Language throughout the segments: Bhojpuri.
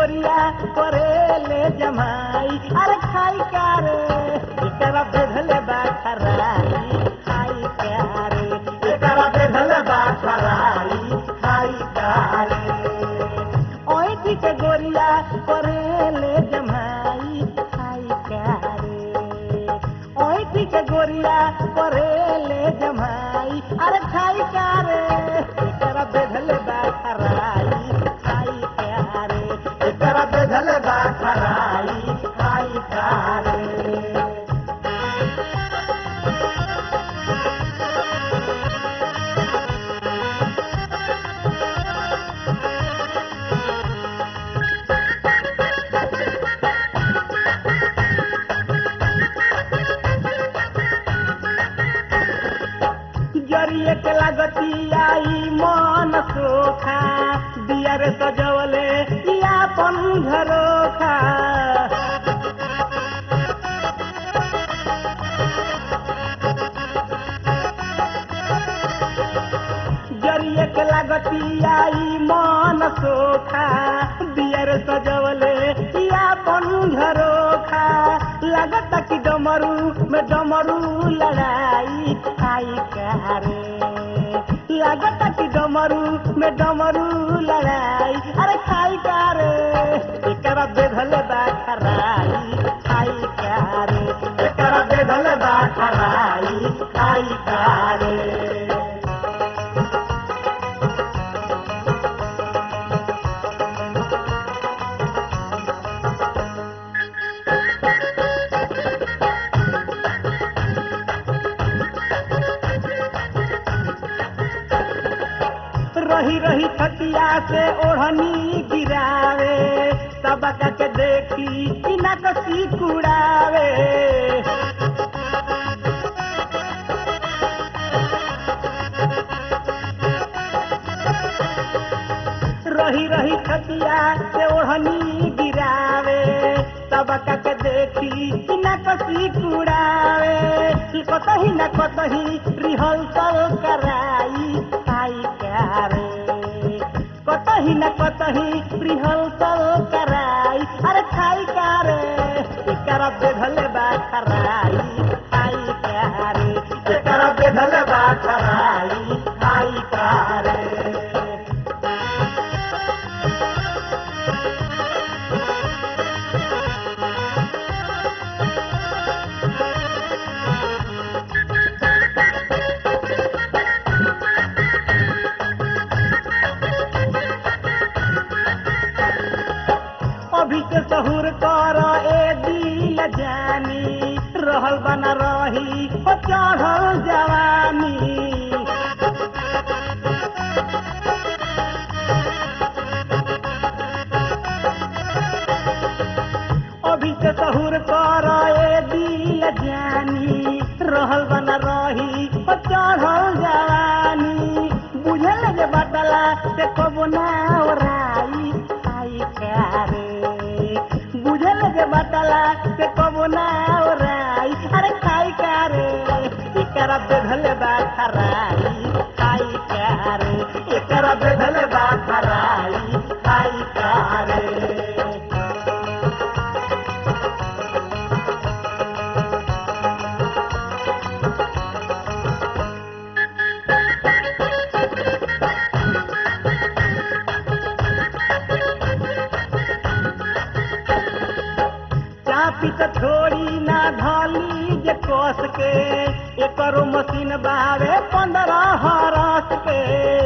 गोरिया करेले जमाई अरे खाई का रे एकरा बेधले बा खराई खाई का रे एकरा बेधले बा खराई खाई का रे ओइठी के गोरिया करेले जमाई खाई का रे ओइठी के गोरिया करेले जमाई अरे खाई का रे एकरा बेधले बा खराई खाई का रे एकरा बेधले बा खराई खाई का रे जरिए के लागती आई मन सोखा दिया रे सजवले या पन झरोखा जरिए के लागती आई मन सोखा दिया रे सजवले या पन झरोखा लागता कि डमरू में डमरू लड़ाई आई कारे लागता कि डमरू में डमरू लड़ाई अरे खाई कारे एकरा बेधले बा खराई खाई कारे एकरा बेधले बा खराई खाई कारे रही रही छतिया से ओढ़नी गिरावे सबका के देखी इना कसी कुड़ावे रही रही छतिया से ओढ़नी गिरावे सबका के देखी इना कसी कुड़ावे कतही न कतही रिहर्सल कराई आई करे कतही न कतही रिहर्सल कराई अरे खाई करे एकरा बेधले बा खराई खाई करे एकरा बेधले बा खराई खाई करे अभी से सहूर कर ए दिल जानी रहल बना रही ओ चढ़ल जवानी अभी से सहूर कर ए दिल जानी रहल बना रही ओ चढ़ल जवानी बुझल जे बटला से कबो ना ओराई आई कारे बुझल जे बटला से कबो ना ओराई अरे खाई कारे एकरा बेधले बा खराई खाई कारे एकरा बेधले बा खराई खाई कारे चापी त छोड़ी ना धली जे कस के एकरो मशीन बावे पंद्रह हरस के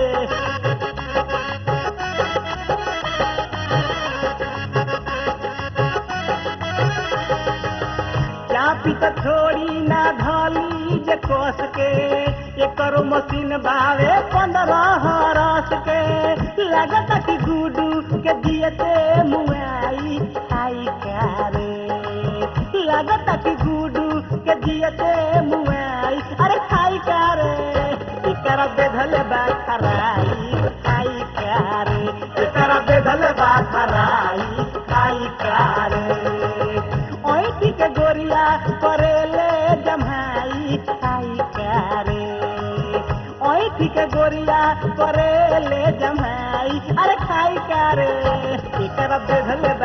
चापी त छोड़ी ना धली जे कस के एकरो मशीन बावे पंद्रह हरस के लागत कि गुडू के दियते मुआई आई कारे लागत कि गुडू के दियते मुआई अरे खाई कारे एकरा बेधले बा खराई खाई कारे एकरा बेधले बा खराई खाई कारे ओइठी के गोरिया करेले जमाई खाई कारे ओइठी के गोरिया करेले जमाई अरे खाई कारे एकरा बेधले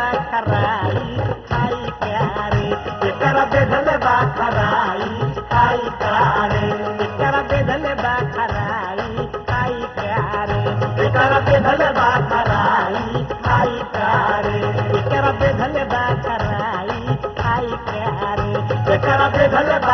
एकरा बेधले बा